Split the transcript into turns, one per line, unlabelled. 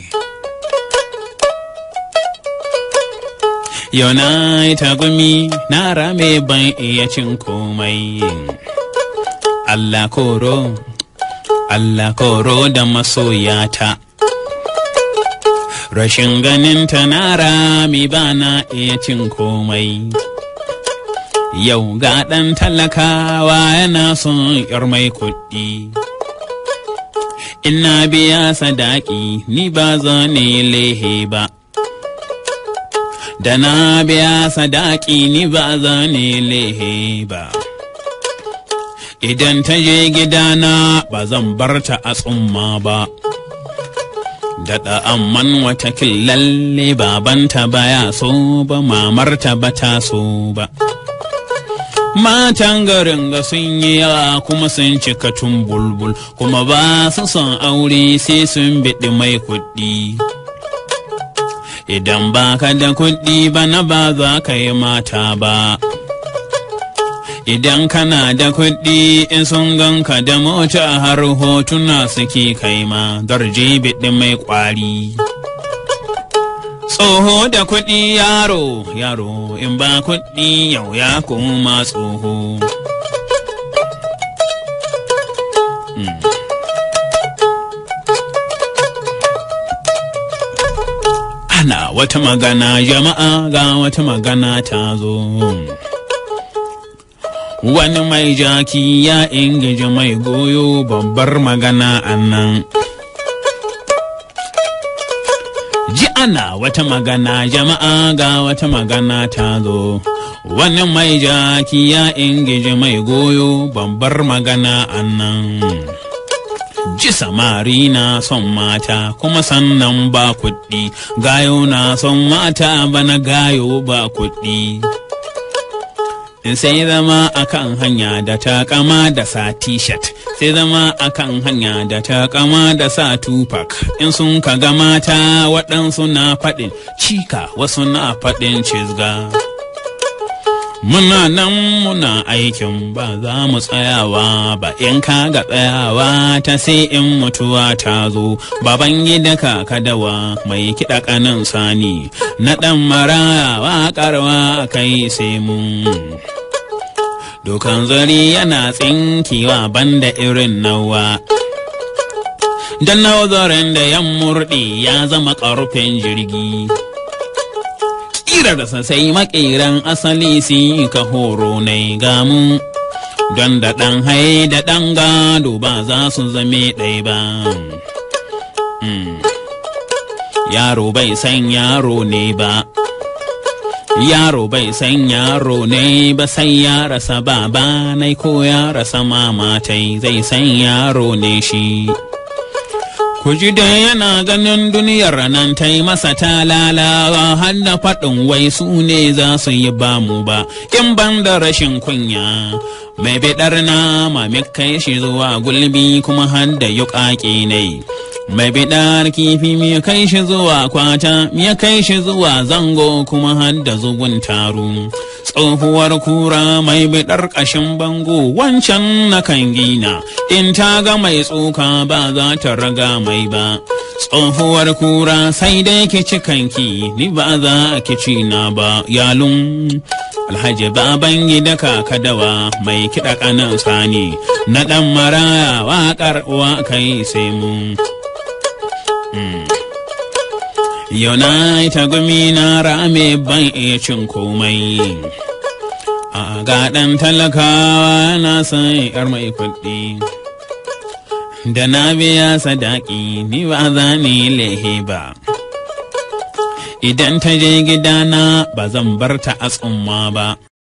Yau na yi tagumi na rame ban iya cin komai. Allah koro, Allah koro da masoyata. Rashin ganin ta na rami ba na iya cin komai. Yau ga ɗan talakawa yana son ‘yar mai kuɗi. Ina biya sadaki ni ba zane lehe ba. Da na biya sadaki ni ba zane lehe ba. Idan ta je gidana ba zan bar ta a tsumma ba. Daɗa amman wata lalle babanta baya so ba mamarta ba ta so ba. Matan garin ga sun yi yawa kuma sun cika tun bulbul kuma ba su son aure sai sun biɗi mai kuɗi. Idan ba ka da kuɗi bana ba za ka yi mata ba. Idan kana da kuɗi in sun ganka da mota har hotuna suke kai ma darje biɗi mai ƙwari. Tsoho da kuɗi yaro, yaro in ba kuɗi yau ya koma tsoho. Ana wata magana jama'a ga wata magana ta zo. Wani mai jaki ya ingiji mai goyo babbar magana annan. Ji ana wata magana jama'a ga wata magana ta zo. Wani mai jaki ya ingiji mai goyo babbar magana annan. Ji samari na son mata kuma sannan ba kuɗi, gayo na son mata bana gayo ba kuɗi. sai zama akan hanya da ta kama da sa t-shirt sai zama akan hanya da ta kama da sa tupac in sun ka ga mata waɗansu na faɗin cika wasu na faɗin cizga muna nan muna aikin ba za mu tsayawa ba in ka ga tsayawa ta sai in mutuwa ta zo baban gida kadawa mai kiɗa ƙanan sani na ɗan maraya waƙarwa kai sai mun Dukan zari yana tsinkewa banda irin nawa. Dan nazarin da yan murɗi ya zama ƙarfin jirgi. Ƙirarsa sai maƙeran asali su ka horo na gamu. Don da ɗan hai da ɗan gado ba za su zame ɗai ba. Yaro bai san yaro ne ba. Yaro bai san yaro ne ba sai ya rasa baba nai ko ya rasa mama tai zai san yaro ne shi. Ku ji da yana ganin duniyar nan ta yi masa talalawa har da faɗin wai su ne za su yi bamu ba in ban da rashin kunya. Mai biɗar nama kai shi zuwa gulbi kuma har da yuƙaƙe ne. mai bidar kifi ya kai shi zuwa kwata ya kai shi zuwa zango kuma har da zugun taru tsohuwar kura mai bidar ƙashin bango wancan na kan gina in ta ga mai tsoka ba za ta raga mai ba tsohuwar kura sai dai ki ci kanki ni ba za ki ci na ba yalun alhaji baban gida kakadawa mai kiɗa ƙanan sani na ɗan maraya waƙar uwa kai sai mu Yau na yi tagumi na rame ban iya cin komai. A ga ɗan talakawa na san ‘yar mai kuɗi. Da na biya sadaki ni ba za ni lehe ba. Idan ta je gidana ba zan bar ta a tsumma ba.